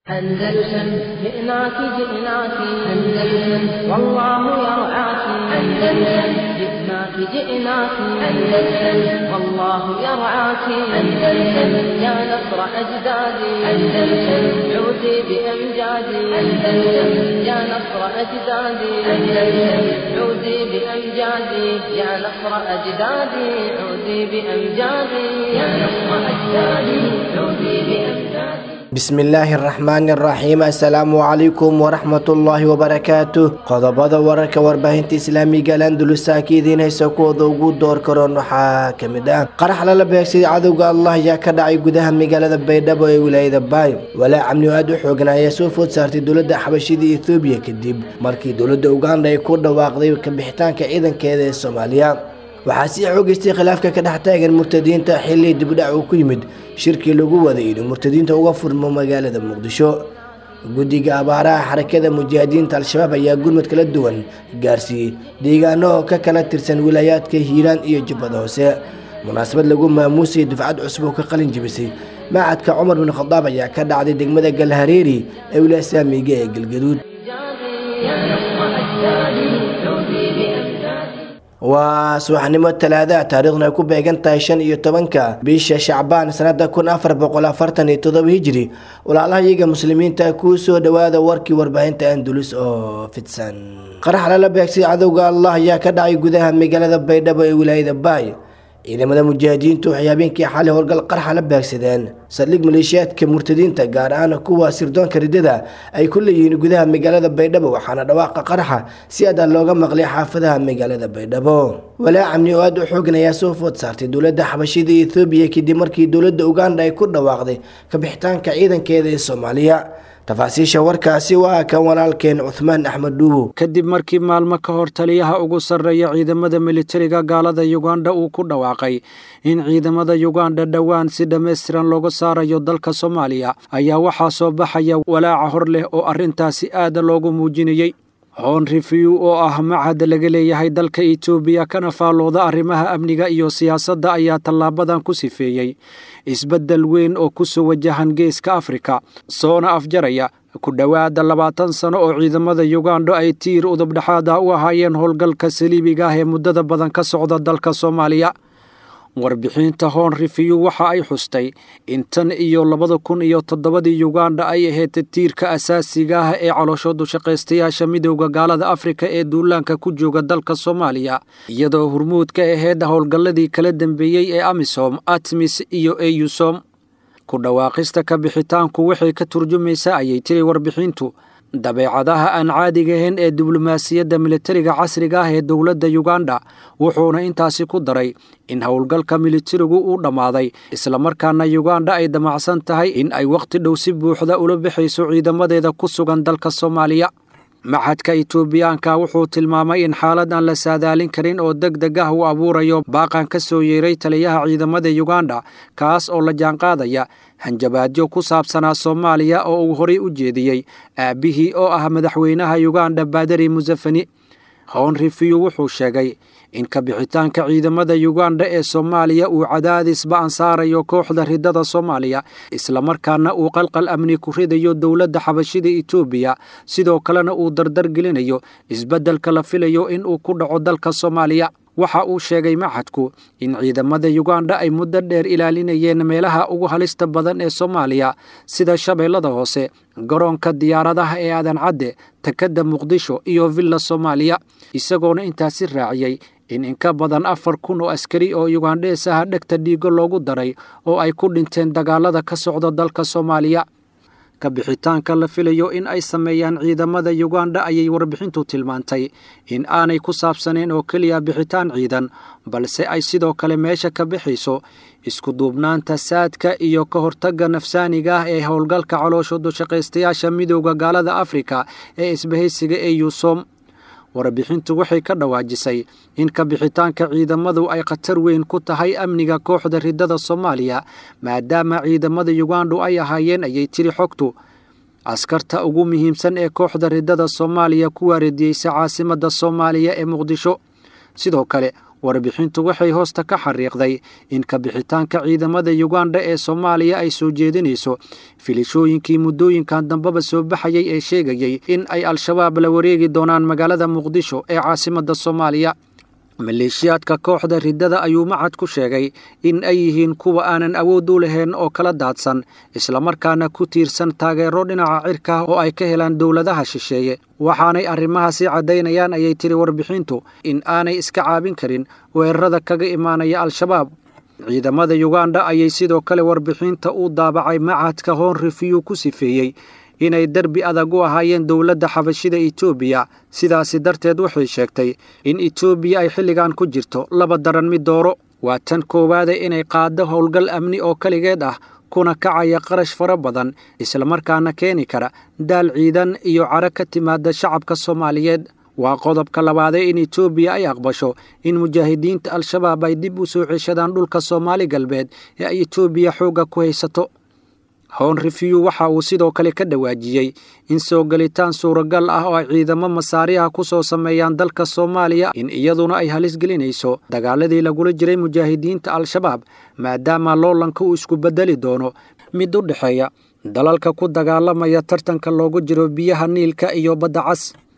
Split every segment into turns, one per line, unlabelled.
أندلسن جئناك جئناك أندلسن والله يرعاك أندلسن جئناك جئناك أندلسن والله يرعاك أندلسن يا نصر أجدادي أندلسن عودي بأمجادي أندلسن يا نصر أجدادي أندلسن عودي بأمجادي يا نصر أجدادي عودي بأمجادي يا نصر أجدادي عودي بأمجادي
bismillaahi araxmaani araxiim assalaamu calaykum waraxmatullaahi wabarakaatu qodobada wararka warbaahinta islaamiga landulusa ka idiin haysa kuwooda ugu door karoon waxaa kamid ah qarax lala beegsaday cadowga allah ayaa ka dhacay gudaha magaalada baydhabo ee wilaayada baay walaac amni aad u xoogan ayaa soo food saartay dowladda xabashida ethoobiya kadib markii dowladda uganda ay ku dhawaaqday kabixitaanka ciidankeeda ee soomaaliya waxaa sii xoogeystay khilaafka ka dhex taagan murtadiinta xilli dibdhac uu ku yimid shirkii lagu waday inuu murtadiinta uga furmo magaalada muqdisho guddiga abaaraha xarakada mujaahidiinta al-shabaab ayaa gurmud kala duwan gaarsiiyey deegaano oo ka kala tirsan wilaayaadka hiiraan iyo jubbada hoose munaasabad lagu maamuusay dufcad cusub oo ka qalin jibisay macadka cumar bin khadaab ayaa ka dhacday degmada galhareeri ee wilaaya saamiga ee galgaduud waa subaxnimo talaada taariikhduna ay ku beegan tahay shan iyo tobanka bisha shacbaan sanada kun afar boqol afartan iyo todoba hijiri walaalaha iyaga muslimiinta kuu soo dhawaada warkii warbaahinta andulus oo fidsan qarax lala beegsay cadowga allah ayaa ka dhacay gudaha magaalada baydhabo ee wilaayada baay ciidamada mujaahidiintu waxay habeenkii xalay howlgal qarxa la beegsadeen saldhig maleeshiyaadka murtadiinta gaar ahaan kuwa sirdoonka ridada ay ku leeyihiin gudaha magaalada baydhabo waxaana dhawaaqa qarxa si adaa looga maqlay xaafadaha magaalada baydhabo walaac amni oo aad u xoogan ayaa soo food saartay dowladda xabashida ethoobiya kadib markii dowladda uganda ay ku dhawaaqday kabixitaanka ciidankeeda ee soomaaliya tafaasiisha warkaasi waa kan walaalkeen cuhmaan axmed dhuubo
kadib markii maalmo ka hor taliyaha ugu sarreeya ciidamada militariga gaalada yuganda uu ku dhawaaqay in ciidamada yuganda dhowaan si dhammaystiran looga saarayo dalka soomaaliya ayaa waxaa soo baxaya walaaca hor leh oo arrintaasi aada loogu muujinayey hoon review oo ah macad laga leeyahay dalka etoobiya kana faallooda arrimaha amniga iyo siyaasadda ayaa tallaabadan ku sifeeyey isbeddel weyn oo ku soo wajahan geeska afrika soona afjaraya ku dhowaada labaatan sano oo ciidamada yuganda ay tiir udubdhexaada u ahaayeen howlgalka saliibiga ah ee muddada badan ka socda dalka soomaaliya warbixinta hoon review waxa ay xustay in tan iyo labada kun iyo toddobadii yuganda ay ahayd tiirka asaasiga ah ee calooshoodu shaqaystayaasha midowda gaalada afrika ee duulaanka ku jooga dalka soomaaliya iyadoo hurmuud ka ahayd howlgalladii kala dambeeyey ee amisom atmis iyo eyusom ku dhawaaqista ka bixitaanku waxay ka turjumaysaa ayay tiri warbixintu dabeecadaha aan caadiga ahayn ee diblomaasiyadda militariga casriga ah ee dowladda yuganda wuxuuna intaasi ku daray in howlgalka militarigu uu dhammaaday islamarkaana yuganda ay damacsan tahay in ay wakhti dhow si buuxda ula bixayso ciidamadeeda ku sugan dalka soomaaliya maxadka etoobiyaanka wuxuu tilmaamay in xaalad aan la saadaalin karin oo deg deg ah uu abuurayo baaqan ka soo yeeray taliyaha ciidamada yuganda kaas oo la jaanqaadaya hanjabaadyo ku saabsanaa soomaaliya oo uu horay u jeediyey aabbihii oo ah madaxweynaha yuganda baadari musafani hown review wuxuu sheegay in kabixitaanka ciidamada yuganda ee soomaaliya uu cadaadis ba-an saarayo kooxda ridada soomaaliya islamarkaana uu qalqal amni ku ridayo dowladda xabashida etoobiya sidoo kalena uu dardar gelinayo isbeddelka la filayo in uu ku dhaco dalka soomaaliya waxa uu sheegay maxadku in ciidamada yuganda ay muddo dheer ilaalinayeen meelaha ugu halista badan ee soomaaliya sida shabeellada hoose garoonka diyaaradaha ee aadan cadde takadda muqdisho iyo villa soomaaliya isagoona intaasi raaciyey in inka badan afar kun oo askari oo yugandhees ah dhegta dhiigo loogu daray oo ay ku dhinteen dagaalada ka socda dalka soomaaliya kabixitaanka la filayo in ay sameeyaan ciidamada yuganda ayay warbixintu tilmaantay in aanay ku saabsanayn oo keliya bixitaan ciidan balse ay sidoo kale meesha ka bixayso isku duubnaanta saadka iyo ka hortagga nafsaaniga ah ee howlgalka calooshoodu shaqaystayaasha midowda gaalada afrika ee isbahaysiga ee yuusom warbixintu waxay ka dhawaajisay in kabixitaanka ciidamadu ay khatar weyn ku tahay amniga kooxda ridada soomaaliya maadaama ciidamada yugandu ay ahaayeen ayay tiri xogtu askarta ugu muhiimsan ee kooxda ridada soomaaliya ku waaridiyeysa caasimadda soomaaliya ee muqdisho sidoo kale warbixintu waxay hoosta ka xariiqday in kabixitaanka ciidamada yuganda ee soomaaliya ay soo jeedinayso filishooyinkii muddooyinkan dambeba soo baxayay ee sheegayay in ay al-shabaab la wareegi doonaan magaalada muqdisho ee caasimadda soomaaliya maleeshiyaadka kooxda riddada ayuu macad ku sheegay in ay yihiin kuwa aanan awood u lahayn oo kala daadsan islamarkaana ku tiirsan taageero dhinaca cirka oo ay ka helaan dowladaha shisheeye waxaanay arrimahaasi caddaynayaan ayay tiri warbixintu in aanay iska caabin karin weerarada kaga imaanaya al-shabaab ciidamada yuganda ayay sidoo kale warbixinta u daabacay macadka hoon rifiyu ku sifeeyey inay derbi adag u ahaayeen dowladda xabashida etoobiya sidaasi darteed waxay sheegtay in etoobiya ay xilligan ku jirto laba daran mid dooro waa tan koowaade inay qaaddo howlgal amni oo keligeed ah kuna kacaya qarash fara badan islamarkaana keeni kara daal ciidan iyo caro ka timaada shacabka soomaaliyeed waa qodobka labaade in etoobiya ay aqbasho in mujaahidiinta al-shabaab ay dib u soo ceshadaan dhulka soomaali galbeed ee ay etoobiya xoogga ku haysato hown refiw waxa uu sidoo kale ka dhawaajiyey in soo gelitaan suuragal ah oo ay ciidamo masaariha ku soo sameeyaan dalka soomaaliya in iyaduna ay halis gelinayso dagaaladii lagula jiray mujaahidiinta al-shabaab maadaama loolanka uu isku beddeli doono mid u dhexeeya dalalka ku dagaalamaya tartanka loogu jiro biyaha niilka iyo badda cas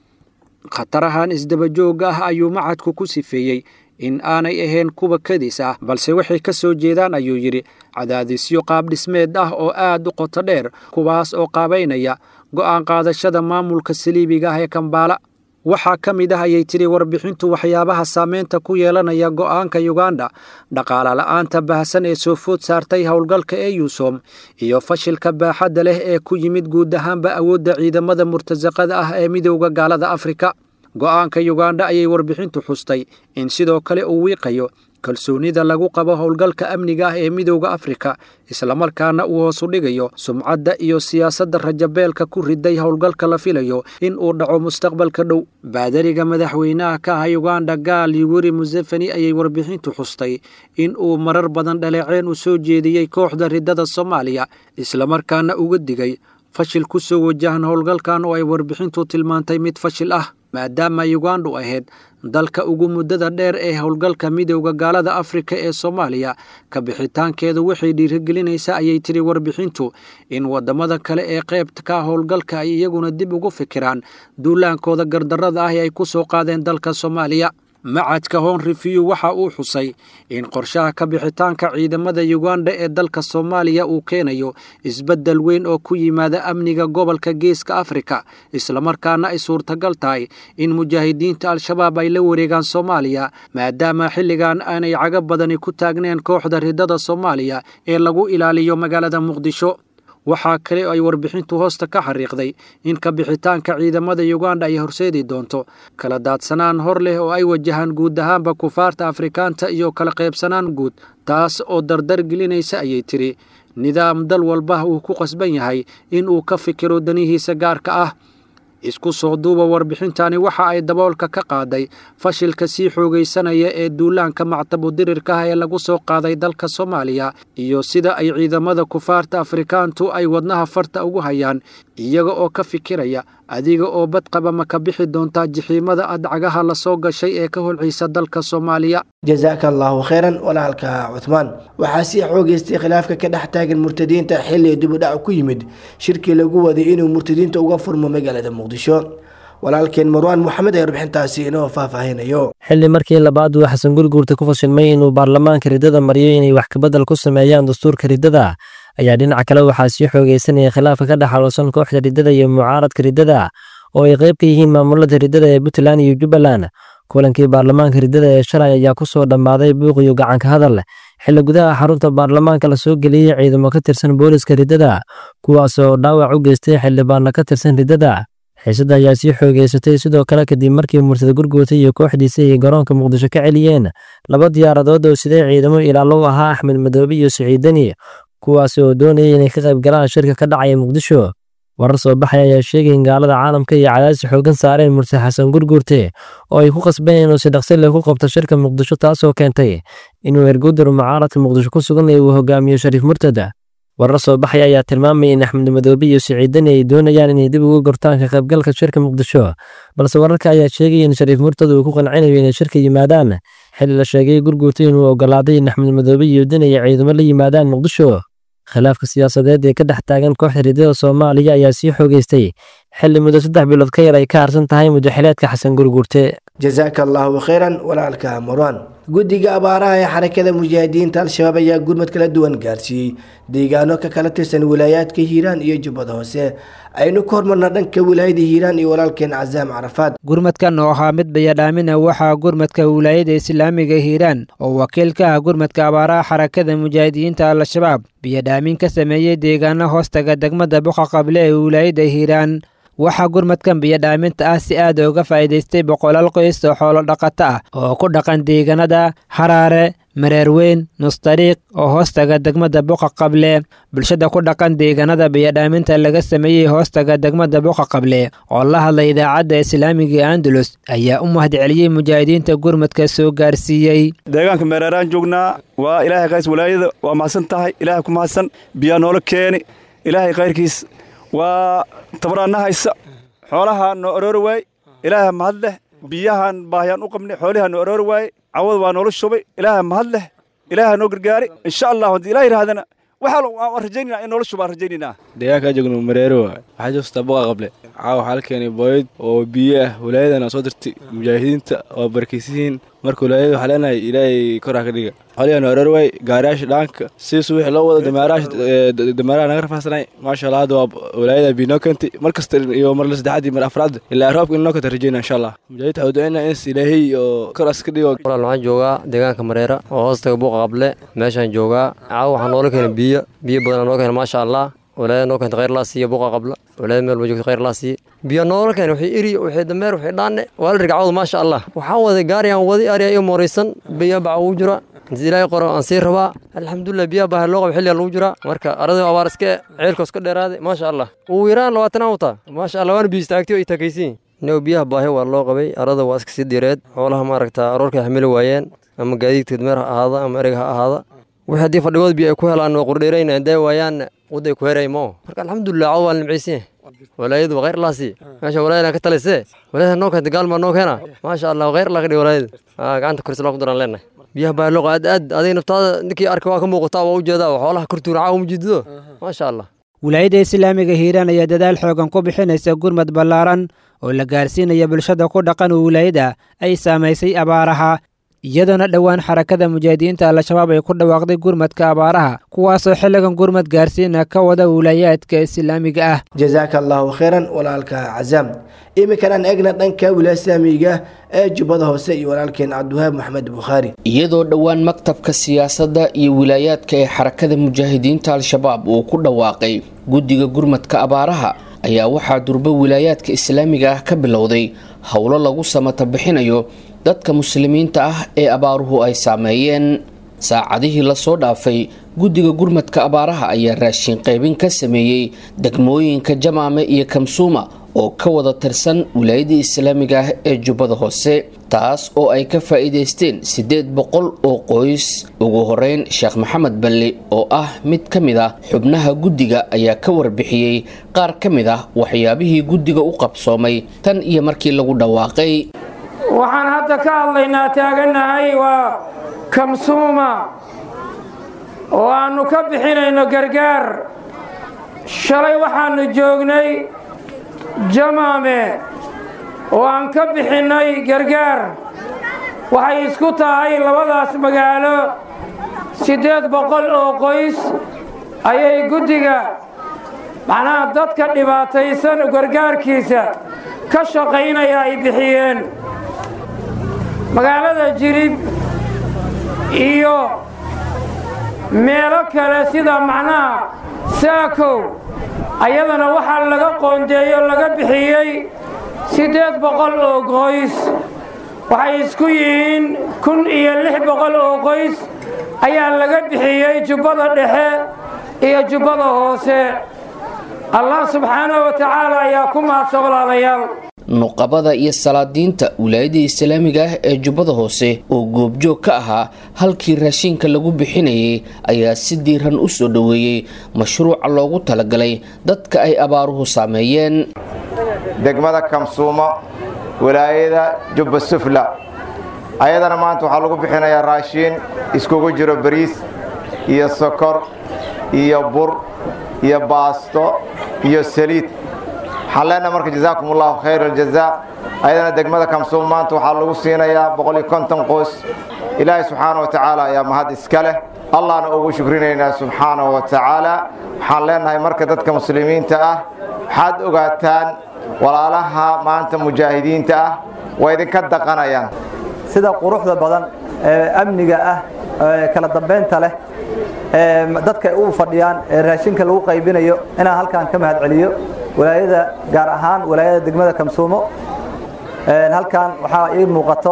khatarahan isdabajooga ah ayuu macadku ku sifeeyey in aanay ahayn kuwa kadis ah balse waxay ka soo jeedaan ayuu yidhi cadaadisyo qaabdhismeed ah oo aad u qoto dheer kuwaas oo qaabaynaya go'aan qaadashada maamulka saliibiga ah ee kambaala waxaa ka mid ah ayay tidhi warbixintu waxyaabaha saameynta ku yeelanaya go'aanka yuganda dhaqaala la'aanta baahsan ee soo food saartay howlgalka ee yuusom iyo fashilka baaxadda leh ee ku yimid guud ahaanba awoodda ciidamada murtasaqada ah ee midowda gaalada afrika go'aanka yuganda ayay warbixintu xustay in sidoo kale uu wiiqayo kalsoonida lagu qabo howlgalka amniga ah ee midowda afrika islamarkaana uu hoosu dhigayo sumcadda iyo siyaasadda rajabeelka ku riday howlgalka la filayo in uu dhaco mustaqbalka dhow baadariga madaxweynaha ka ah yuganda gaal yuweri museveni ayay warbixintu xustay in uu marar badan dhaleeceen u soo jeediyey kooxda riddada soomaaliya islamarkaana uga digay fashil ku soo wajahan howlgalkan oo ay warbixintu tilmaantay mid fashil ah maadaama yugandu ahayd dalka ugu muddada dheer ee howlgalka midowda gaalada afrika ee soomaaliya ka bixitaankeedu waxay dhiirigelinaysaa ayay tiri warbixintu in waddamada kale ee qaybta ka howlgalka ay iyaguna dib ugu fikiraan duulaankooda gardarrada ah ee ay ku soo qaadeen dalka soomaaliya macadka hoon refiw waxa uu xusay in qorshaha ka bixitaanka ciidamada yuganda ee dalka soomaaliya uu keenayo isbeddel weyn oo ku yimaada amniga gobolka geeska afrika islamarkaana ay suurtagal tahay in mujaahidiinta al-shabaab ay la wareegaan soomaaliya maadaama xilligan aanay caga badani ku taagneen kooxda riddada soomaaliya ee lagu ilaaliyo magaalada muqdisho waxaa kale oo ay warbixintu hoosta ka xariiqday in ka bixitaanka ciidamada yuganda ay horseedi doonto kala daadsanaan hor leh oo ay wajahaan guud ahaanba kufaarta afrikaanta iyo kala qaybsanaan guud taas oo dardar gelinaysa ayay tiri nidaam dal walba uu ku qasban yahay in uu ka fikiro danihiisa gaarka ah isku soo duuba warbixintani waxa ay daboolka ka qaaday fashilka sii xoogaysanaya ee duulaanka mactabudirirka ah ee lagu soo qaaday dalka soomaaliya iyo sida ay ciidamada kufaarta afrikaantu ay wadnaha farta ugu hayaan iyaga oo ka fikiraya adiga oo badqaba ma ka bixi doontaa jixiimada adcagaha la soo gashay ee ka holcaysa dalka soomaaliya
jasaaka allaahu kheyran walaalka cuhmaan waxaa sii xoogeystay khilaafka ka dhex taagan murtadiinta xilli dibudhac ku yimid shirkii lagu waday inuu murtadiinta uga furmo magaalada muqdisho walaalkeen marwaan moxamed ee warbixintaasi inoo faahfaahinayo
xilli markii labaad uu xasan gurguurta ku fashilmay inuu baarlamaanka riddada mariyo inay wax kabedel ku sameeyaan dastuurka riddada ayaa dhinaca kale waxaa sii xoogeysanaya khilaafka ka dhex xaloosan kooxda riddada iyo mucaaradka riddada oo ay qayb ka yihiin maamulada riddada ee puntland iyo jubbaland kulankii baarlamaanka riddada ee shalay ayaa ku soo dhammaaday buuq iyo gacanka hadal xilli gudaha xarunta baarlamaanka la soo geliyey ciidamo ka tirsan booliska riddada kuwaas oo dhaawac u geystay xildhibaanna ka tirsan riddada xiisadda ayaa sii xoogeysatay sidoo kale kadib markii murtada gurguurta iyo kooxdiisa ay garoonka muqdisho ka celiyeen laba diyaaradood oo siday ciidamo ilaalo u ahaa axmed madoobe iyo siciidani kuwaas oo doonayay inay ka qayb galaan shirka ka dhacaya muqdisho warar soo baxay ayaa sheegay in gaalada caalamka iyo cadaadis xoogan saareen murtad xasan gurguurte oo ay ku qasbeen inuu si dhaqsi leh ku qabto shirka muqdisho taasoo keentay inuu ergudar mucaaradka muqdisho ku sugan uu hogaamiyo shariif murtada warar soo baxay ayaa tilmaamaya in axmed madoobe iyo siciidani ay doonayaan inay dib uga gortaan ka qaybgalka shirka muqdisho balse wararka ayaa sheegaya in shariif murtad uu ku qancinayo inay shirka yimaadaan xilli la sheegay gurguurta inuu ogolaaday in axmed madoobe iyo udin ay ciidamo la yimaadaan muqdisho khilaafka siyaasadeed ee ka dhex taagan kooxda riddada soomaaliya ayaa sii xoogeystay xilli muddo saddex bilood ka yar ay ka harsan tahay muddaxileedka xasan gurguurte
jasaaka allaahu khayran walaalka marwan guddiga abaaraha ee xarakada mujaahidiinta al-shabaab ayaa gurmad kala duwan gaarsiiyey deegaano ka kala tirsan wilaayaadka hiiraan iyo jubbada hoose aynu ka hormarna dhanka wilaayada hiiraan iyo walaalkeen casaam carafaad
gurmadkan oo ahaa mid bayadhaamina waxaa gurmadka wilaayada islaamiga hiiraan oo wakiil ka ah gurmadka abaaraha xarakada mujaahidiinta al-shabaab biyadhaamin ka sameeyey deegaano hoostaga degmada boqa qable ee wilaayada hiiraan waxaa gurmadkan biyadhaaminta ah si aad uga faa'iidaystay boqolaal qoys oo xoolo dhaqato ah oo ku dhaqan deegaanada haraare mareerweyn nustariiq oo hoostaga degmada boqa qable bulshada ku dhaqan deegaanada biyadhaaminta laga sameeyey hoostaga degmada boqa qable oo la hadlay idaacadda islaamiga andalus ayaa u mahadceliyey mujaahidiinta gurmadka soo gaarsiiyey
deegaanka mereeraan joognaa waa ilaahay kays walaayada waa mahadsan tahay ilaahay ku mahadsan biyaa noola keeni ilaahay kayrkiis waa tabaraanna haysa xoolahaa noo aroori waay ilaaha mahad leh biyahaan baahiyaan u qabnay xoolihaa noo aroori waaye cawad waa noola shubay ilaaha mahad leh ilaaha noo gargaari insha allah haddii ilaah yidhahdana waxaa waan rajaynayna in noola shubaan rajaynaynaa
deegaankaa joogno mareero waay waxaa joogtaa boqa qable caawa waxaa la keenay booyad oo biyo ah walaayadana soo dirtay mujaahidiinta waa barakaysihiin marka walaayada waxaa leenahay ilaahay koraa ka dhiga xoliyaa noo aroor waay gaariyaasha dhaanka siis wixii loo wada damaaraha naga rafaasanay maasha allah hadda waa walaayada biinoo keentay mar kasta iyo mar la saddexaad iyo mar afraad ilaa roobka inoo keenta rajayna insha allah mujaahidiinta waxaa ducaynaa ins ilaahay oo koraas ka dhigo
walaal waxaan joogaa deegaanka mareera oo hoostaga buuqa qable meeshaan joogaa caawa waxaa noola keenay biyo biyo badanaa noo keena maasha allah walaayada noo keenta khayr laa siiya buuqa qabla walaayada meel ba joogta khayr laa siiya biyo noola keena wixii iri wixii dameer wixii dhaanne waa la rigcawda maasha allah waxaan waday gaariyaan wadi ariya iyo mooraysan biyo baca ugu jira inti ilaahay qoro aan sii rabaa alxamdulilah biyaha baaha loo qabo xilliga lagu jiraa marka arada abaar iske ceelka iska dheeraaday maasha allah ugu yaraan labaatanaan wataa maasha allah waana biyo istaagtay oo itakaysiin inuu biyaha baahi waa loo qabay arada waa iska sii direed xoolaha maaragta aroorkay xamili waayeen ama gaadiidka dameer ha ahaada ama erega ha ahaada wixii haddii fadhigood biyo ay ku helaan waa qurdheerayna hadday waayaan waday ku heray moo marka alxamdulilah cawd waa la nimcaysiin walaayadu waa khayr laasi meesha walaayada ka talisee walaayada noo keenta gaalmaa noo keena maasha allah khayr laa ka dhig walaayada gacanta koris laa ku daraan leenahay biyaha baa loo aad aad adiga naftaada ninkii arka waa ka muuqataa waa ujeedaa oo xoolaha kortuuna caawa mujidido maasha allah
wilaayada islaamiga hiiraan ayaa dadaal xoogan ku bixinaysa gurmad ballaaran oo la gaarsiinaya bulshada ku dhaqan oo wilaayada ay saamaysay abaaraha iyadoona dhowaan xarakada mujaahidiinta al-shabaab ay ku dhawaaqday gurmadka abaaraha kuwaasoo xilligan gurmad gaarsiina ka wada wilaayaadka islaamiga ah
jasaaka allaahu khayran walaalka casaam iminkan aan eegna dhanka wilaaya islaamiga ee jubbada hoose iyo walaalkeen cabdiwahaab maxamed bukhaari
iyadoo dhowaan maktabka siyaasadda iyo wilaayaadka ee xarakada mujaahidiinta al-shabaab uu ku dhawaaqay guddiga gurmadka abaaraha ayaa waxaa durba wilaayaadka islaamiga ah ka bilowday howlo lagu samata bixinayo dadka muslimiinta ah ee abaaruhu ay saameeyeen saacadihii lasoo dhaafay guddiga gurmadka abaaraha ayaa raashin qaybin ka sameeyey degmooyinka jamaame iyo kamsuuma oo ka wada tirsan wilaayadii islaamiga ah ee jubbada hoose taas oo ay ka faa'iidaysteen siddeed boqol oo qoys ugu horeyn sheekh maxamed balle oo ah mid ka mid ah xubnaha guddiga ayaa ka warbixiyey qaar ka mid ah waxyaabihii guddiga u qabsoomay tan iyo markii lagu dhawaaqay
waxaan hadda ka hadlaynaa taagannahay waa kamsuuma oo aannu ka bixinayno gargaar shalay waxaannu joognay jamaame oo aan ka bixinnay gargaar waxay isku tahay labadaas magaalo siddeed boqol oo qoys ayay guddiga macnaha dadka dhibaataysan gargaarkiisa ka shaqaynaya ay bixiyeen magaalada jilib iyo meelo kale sida macnaha saakow ayadana waxaa laga qoondeeyo laga bixiyey siddeed boqol oo qoys waxay isku yihiin kun iyo lix boqol oo qoys ayaa laga bixiyey jubbada dhexe iyo jubbada hoose allah subxaanahu wa tacaala ayaa ku mahadsan walaalayaal
nuqabada iyo salaadiinta wilaayada islaamiga ah ee jubbada hoose oo goobjoog ka ahaa halkii raashinka lagu bixinayay ayaa si diiran u soo dhoweeyey mashruuca loogu talagalay dadka ay abaaruhu saameeyeen
degmada kamsuumo wilaayada jubba sufla ayadana maanta waxaa lagu bixinayaa raashiin iskugu jiro bariis iyo sokor iyo bur iyo baasto iyo saliid waxaan leenahay marka jazaakum allahu khayr aljazaa ayadana degmada kamsuum maanta waxaa lagu siinayaa boqol iyo konton qoys ilaahay subxaana wa tacaala ayaa mahad iska leh allahna ugu shukrinaynaa subxaanahu wa tacaala waxaan leenahay marka dadka muslimiinta ah waxaad ogaataan walaalaha maanta mujaahidiinta ah waa idinka daqanayaan
sida quruxda badan ee amniga ah ee kala dambeynta leh ee dadka u fadhiyaan ee raashinka lagu qaybinayo inaan halkan ka mahad celiyo walaayada gaar ahaan walaayada degmada kamsuumo halkan waxaa ii muuqato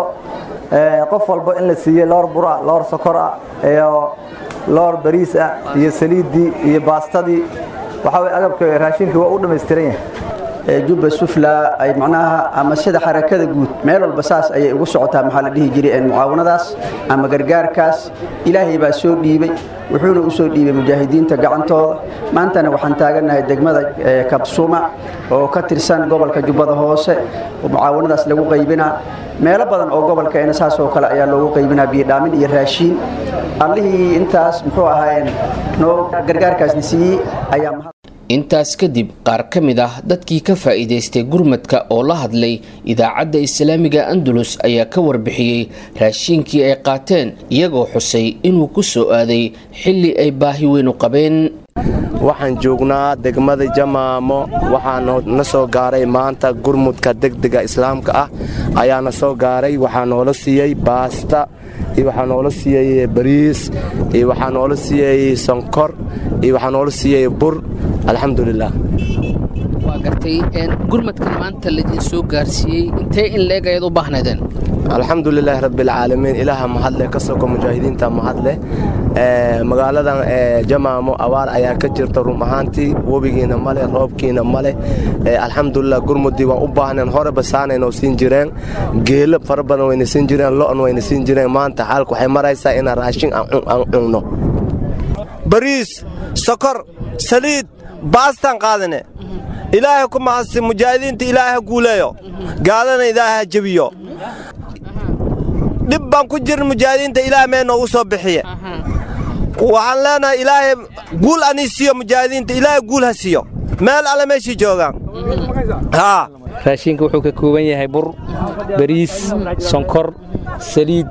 qof walba in la siiyey loor bur ah loor sokor ah iyo loor bariis ah iyo saliiddii iyo baastadii waxaa way agabka raashinkii waa u dhammaystiran yahay
jubba sufla ay macnaha ama sida xarakada guud meel walba saas ayay ugu socotaa maxaa la dhihi jiray mucaawanadaas ama gargaarkaas ilaahay baa soo dhiibay wuxuuna u soo dhiibay mujaahidiinta gacantooda maantana waxaan taagannahay degmada kabsuma oo ka tirsan gobolka jubbada hoose oo mucaawanadaas lagu qaybinaa meelo badan oo gobolkeena saas oo kale ayaa loogu qaybinaa biyodhaamin iyo raashiin allihii intaas muxuu ahaayeen noo gargaarkaasna siiyey ayaa
intaas kadib qaar ka mid ah dadkii ka faa'iidaystay gurmadka oo la hadlay idaacadda islaamiga andalus ayaa ka warbixiyey raashiinkii ay qaateen iyagoo xusay inuu ku soo aaday xilli ay baahi weynu qabeen
waxaan joognaa degmada jamaamo waxaa na soo gaaray maanta gurmudka degdega islaamka ah ayaa na soo gaaray waxaa noola siiyey baasta iyo waxaa noola siiyey bariis iyo waxaa noola siiyey sonkor iyo waxaa noola siiyey bur alxamdulilah
waa gartay gurmadkan maanta laidin soo gaarsiiyey intee in leeg ayaad u baahnaydeen
alxamdulilaahi rabbialcaalamiin ilaaha mahadleh ka soko mujaahidiinta mahadleh magaaladan jamaamo abaar ayaa ka jirta rum ahaantii webigiina male roobkiina male alxamdulilah gurmudii waan u baahneen horeba saanaynoo siin jireen geelo fara badan wayna siin jireen lo'on wayna siin jireen maanta xaalku waxay maraysaa inaan raashin aan cunno bariis sokor saliid baastaan qaadane ilaahay ku mahadsi mujaahidiinta ilaahay ha guuleeyo gaalana ilaahay ha jebiyo dhib baan ku jirin mujaahidiinta ilaahay mee noogu soo bixiye waxaan leenahay ilaahay guul anii siiyo mujaahidiinta ilaahay guul ha siiyo meel alle meeshii joogaan
raashinka wuxuu ka kooban yahay bur bariis sonkor saliid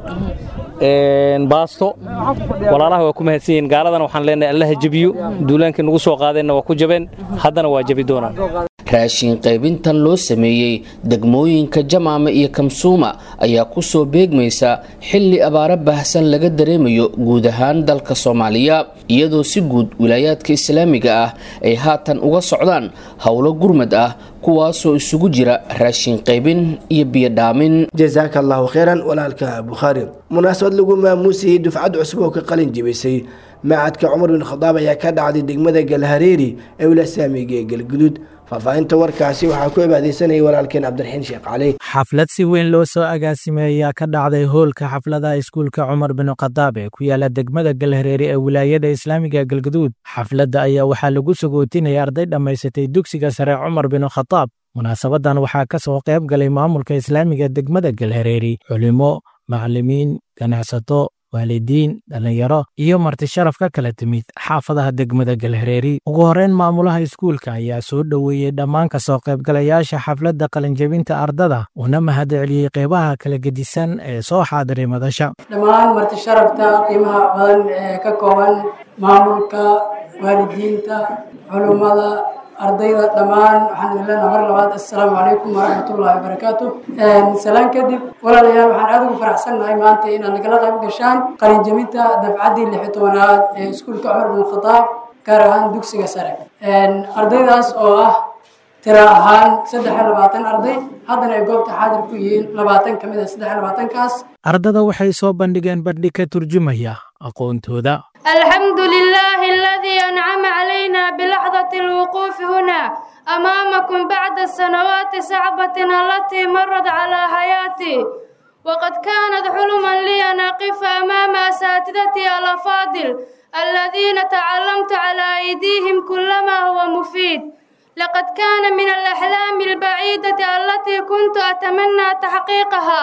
baasto walaalaha waa ku mahadsan yihiin gaaladana waxaan leenahay allaha jebiyo duulaankii nagu soo qaadeenna waa ku jabeen haddana waa jabi doonaan
raashin qaybintan loo sameeyey degmooyinka jamaama iyo kamsuuma ayaa ku soo beegmaysa xilli abaaro baahsan laga dareemayo guud ahaan dalka soomaaliya iyadoo si guud wilaayaadka islaamiga ah ay haatan uga socdaan howlo gurmad ah kuwaasoo isugu jira raashin qaybin iyo biyodhaamin
jasaaka allahu kheyran walaalka bukhaari munaasabad lagu maamuusayey dufcad cusub oo ka qalin jibisay macadka cumar bin khadaab ayaa ka dhacday degmada galhareeri ee wilasaamiga ee galguduud faahfaahinta warkaasi waxaa ku ebaadeysanayay walaalkeen cabdiraxiin sheekh cali
xaflad si weyn loo soo agaasimay ayaa ka dhacday hoolka xafladaha iskuulka cumar bin khadaab ee ku yaala degmada galhareeri ee wilaayada islaamiga galguduud xafladda ayaa waxaa lagu sagootinaya arday dhammaysatay dugsiga sare cumar bin khadaab munaasabadan waxaa ka soo qayb galay maamulka islaamiga degmada galhareeri culimo macallimiin ganacsato waalidiin dhallinyaro iyo marti sharaf ka kala timid xaafadaha degmada galhareeri ugu horreyn maamulaha iskuulka ayaa soo dhoweeyey dhammaan ka soo qaybgalayaasha xafladda qalinjabinta ardada una mahadceliyey qeybaha kala gedisan ee soo xaadiray madasha
dhammaan marti sharafta qiimaha badan ee ka kooban maamulka waalidiinta culummada ardayda dhammaan waxaan idin leenaha mar labaad assalaamu calaykum waraxmatullahi wabarakaatu salaan kadib walaalayaal waxaan aad ugu faraxsannahay maanta inaad nagala qayb gashaan qalinjabinta dafcaddii lix tobanaad ee iskuulka cumar bin khadaab gaar ahaan dugsiga sare ardaydaas oo ah tira ahaan saddex iyo labaatan arday haddana ay goobta xaadir ku yihiin labaatan ka mid a saddex iyo labaatankaas
ardada waxay soo bandhigeen bandhig ka turjumaya aqoontooda
الحمد لله الذي أنعم علينا بلحظة الوقوف هنا أمامكم بعد السنوات صعبة التي مرت على حياتي وقد كانت حلما لي أن أقف أمام أساتذتي الأفاضل الذين تعلمت على أيديهم كل ما هو مفيد لقد كان من الأحلام البعيدة التي كنت أتمنى تحقيقها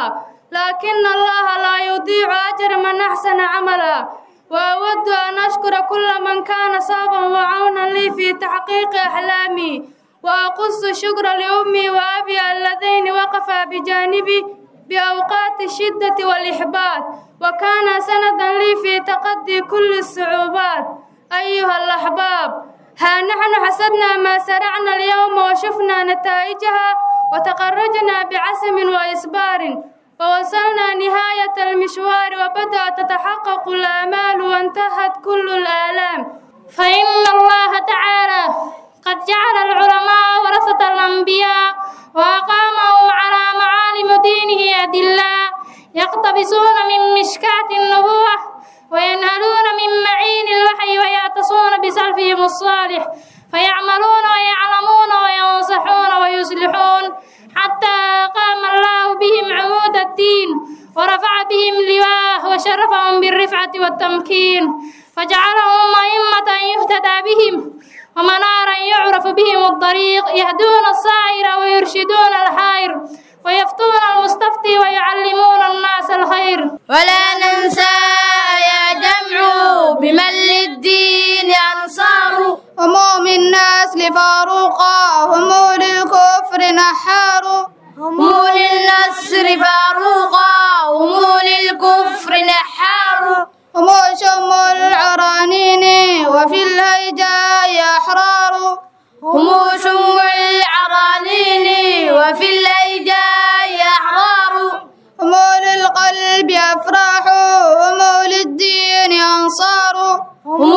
لكن الله لا يضيع أجر من أحسن عملا وأود أن أشكر كل من كان سببا وعونا لي في تحقيق أحلامي وأقص الشكر لأمي وأبي اللذين وقفا بجانبي بأوقات الشدة والإحباط وكان سندا لي في تقدي كل الصعوبات أيها الأحباب ها نحن حسدنا ما سرعنا اليوم وشفنا نتائجها وتخرجنا بعزم وإصبار ووصلنا نهاية المشوار وبدأت تتحقق الآمال وانتهت كل الآلام
فإن الله تعالى قد جعل العلماء ورثة الأنبياء وأقامهم على معالم دينه أدلاء يقتبسون من مشكاة النبوة وينهلون من معين الوحي ويعتصون بسلفهم الصالح فيعملون ويعلمون وينصحون ويصلحون حتى قام الله بهم عمود الدين ورفع بهم لواه وشرفهم بالرفعة والتمكين فجعلهم أئمة يهتدى بهم ومنارا يعرف بهم الطريق يهدون السائر ويرشدون الحائر ويفتون المستفتي ويعلمون الناس الخير
ولا ننسى يا جمع بمن للدين أنصار
هم من نسل فاروقا هم للكفر نحار
هم للنصر فاروقا هم للكفر نحار
هم شم العرانين وفي الهيجاء أحرار
هم شم العرانين وفي الهيجاء أحرار
هم للقلب أفراح هم للدين أنصار
هم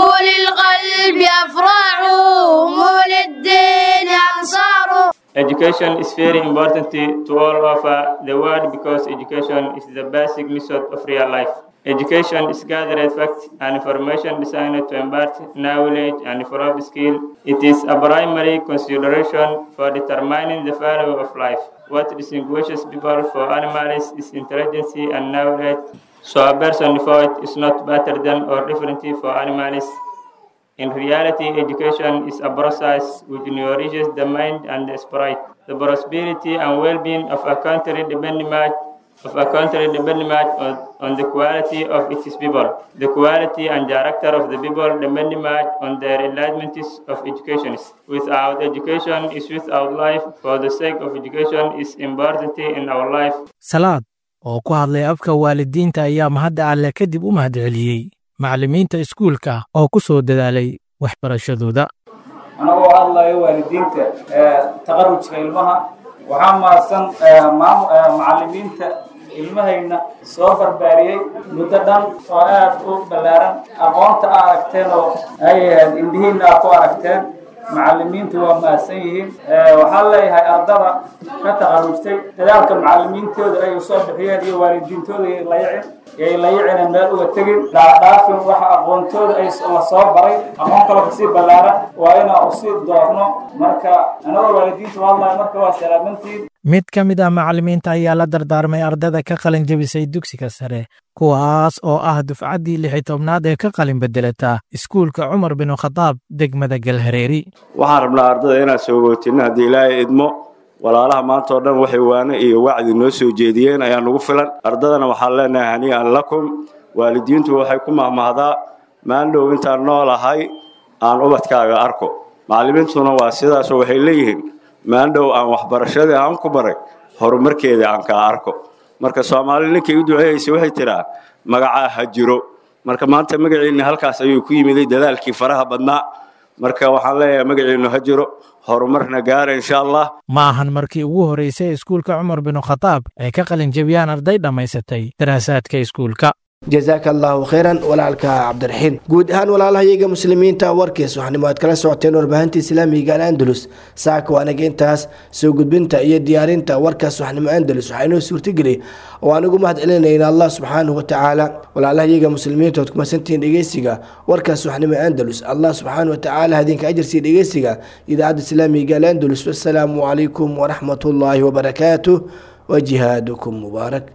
للقلب أفراح هم للدين أنصار
Education is very important to all over the world because education is the basic method of real life. Education is gathered facts and information designed to impart knowledge and develop skill. It is a primary consideration for determining the value of life. What distinguishes people from animals is intelligence and knowledge. So a person devoid is not better than or different from animals. In reality, education is a process which nourishes the mind and the spirit. The prosperity and well-being of a country depend much of a country depend much on, on the quality of its people. The quality and character of the people depend much on their enlightenment of education. Without education is without life. For the sake of education is important in our life.
salaad oo ku hadlay afka waalidiinta ayaa mahadda alle kadib u mahadceliyey macallimiinta iskuulka oo ku soo dadaalay waxbarashadooda
anagoo hadlayo waalidiinta taqarujka ilmaha waxaa mahadsan macallimiinta ilmahayna soo barbaariyey muddo dhan oo aad u ballaaran aqoonta a aragteen oo ay ahayd indhihiinna aad ku aragteen macallimiintu waa mahadsan yihiin waxaan leeyahay ardada ka taqarujtay dadaalka macallimiintooda ay usoo bixiyeen iyo waalidiintooda ay layicin yay layicina meel uga tegin dhaadhaafin waxa aqoontooda ay la soo baray aqoon kaloo kasii ballaaran waa inaan usii doorno marka anagoo waalidiinta hadlayo marka waa salaamantiin
mid ka mid ah macallimiinta ayaa la dardaarmay ardada ka qalin jebisay dugsiga sare kuwaas oo ah dufcaddii lixi tobnaad ee ka qalin bedelata iskuulka cumar binu khadaab degmada galhareeri
waxaan rabnaa ardada inaan soo gootinno haddii ilaahay idmo walaalaha maanta oo dhan waxay waane iyo wacdi noo soo jeediyeen ayaa nugu filan ardadana waxaan leenahay hanii'an lakum waalidiintu waxay ku mahmahdaa maandhow intaan noolahay aan ubadkaaga arko macallimiintuna waa sidaasoo waxay leeyihiin maandhow aan waxbarashadii aan ku baray horumarkeedii aan kaa arko marka soomaali ninkay u duceeyeysay waxay tidhaa magacaa ha jiro marka maanta magaciinni halkaas ayuu ku yimiday dadaalkii faraha badnaa marka waxaan leeyahay magaciinnu ha jiro horumarna gaara insha allah
ma ahan markii ugu horreysay iskuulka cumar binu khadaab ay ka qalin jebiyaan arday dhammaysatay daraasaadka iskuulka
jazaaka allahu khayran walaalka cabdiraxiin guud ahaan walaalahayaga muslimiinta warkiis waxaanimo aad kala socoteen warbaahinta islaamiga al'andalus saaka waanaga intaas soo gudbinta iyo diyaarinta warkaas waxnimo andalus waxaa inoo suurtageliyay oo aan ugu mahad celinayna allah subxaanahu watacaala walaalahayaga muslimiinta ood kumasantihiin dhegeysiga warkaas waxnimo andalus allah subxaanahu watacaala hadinka ajarsiiya dhegeysiga idaacadda islaamiga al'andalus wasalaamu calaykum waraxmatullaahi wabarakaatuh wajihaadukum mubaarak